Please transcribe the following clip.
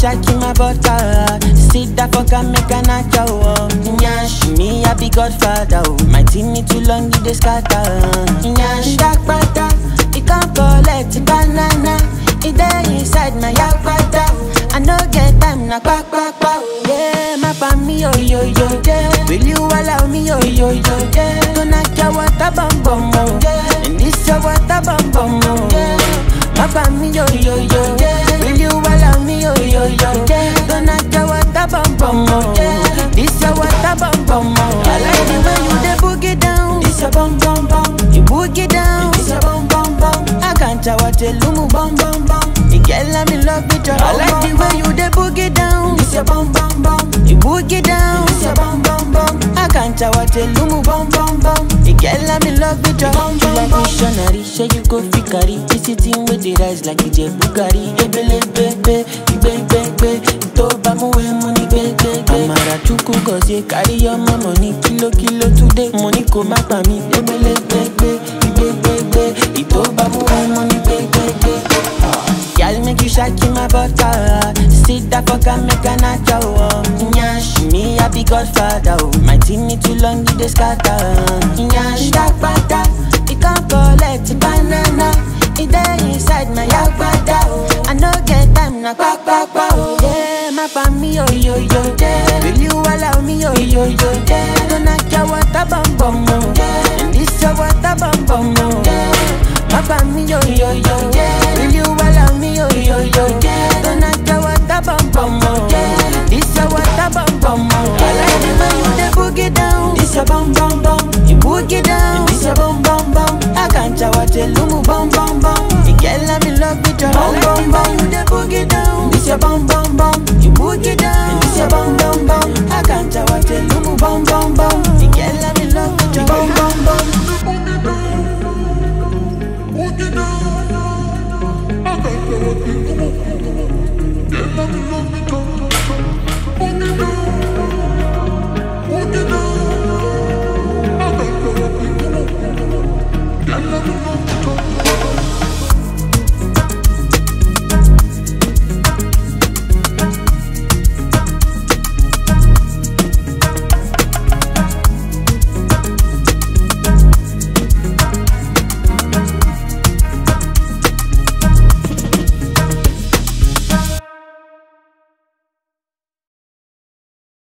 shaki my butter. Sit that fuck and make a knock you up. Nyash, me I be godfather. Oh. My team me too long, it dey scatter. Nyash, dark butter. It can't collect banana. It dey inside my yagbada. I no get time na kpa kpa kpa. oh. Yeah, my pa me yo yo yo. Yeah, will you allow me yo yo yo? Yeah, gonna get water bum bum oh. Yeah, and this your water bum bum oh. Yeah, my pa me yo yo yo. Yeah, will you allow me yo yo yo? Yeah, gonna get water bum bum oh. Yeah, this your water bum bum oh. I like the way you dey boogie down. This your bum bum bum. You boogie down. This your bum bum bum. I can't tell what you lumu bum bum bum. You get let me love with your I like the way you dey boogie down. This your bum bum bum. You boogie down. This your bum bum bum. I can't tell what you lumu bum bum bum. You get let me love with your bum bum bum. missionary, say you go fit carry. This is thing with the rise like it's a Bugatti. Ebele bebe, igbe igbe igbe. Ito ba mu we money gbe gbe gbe. Amara chukwu gozie carry your mama money kilo kilo today. Money ko ma pa mi. Ebele gbegbe, igbe igbe igbe. Ito ba mu we money gbe gbe gbe. Girl, make you shaki my butter. Sit that fuck and make a knock you up. Nyash, me I be godfather. Oh. My team me too long, it dey scatter. Nyash, that butter. It can't collect banana. It dey inside my yagbada. Oh. I no get time na kpa kpa kpa. Oh. Yeah, my pa me yo yo yo. Yeah, will you allow me yo yo yo? Yeah, gonna get water bum bum oh. Yeah, and this your water bum bum oh. Yeah, my pa me yo yo yo. Yeah, will you allow me yo yo yo? Yeah, gonna get water bum bum oh. Yeah, this your water bum bum oh. I like the way you dey boogie down. This your bum bum bum. You boogie down. This your bum bum bum. I can't tell what you look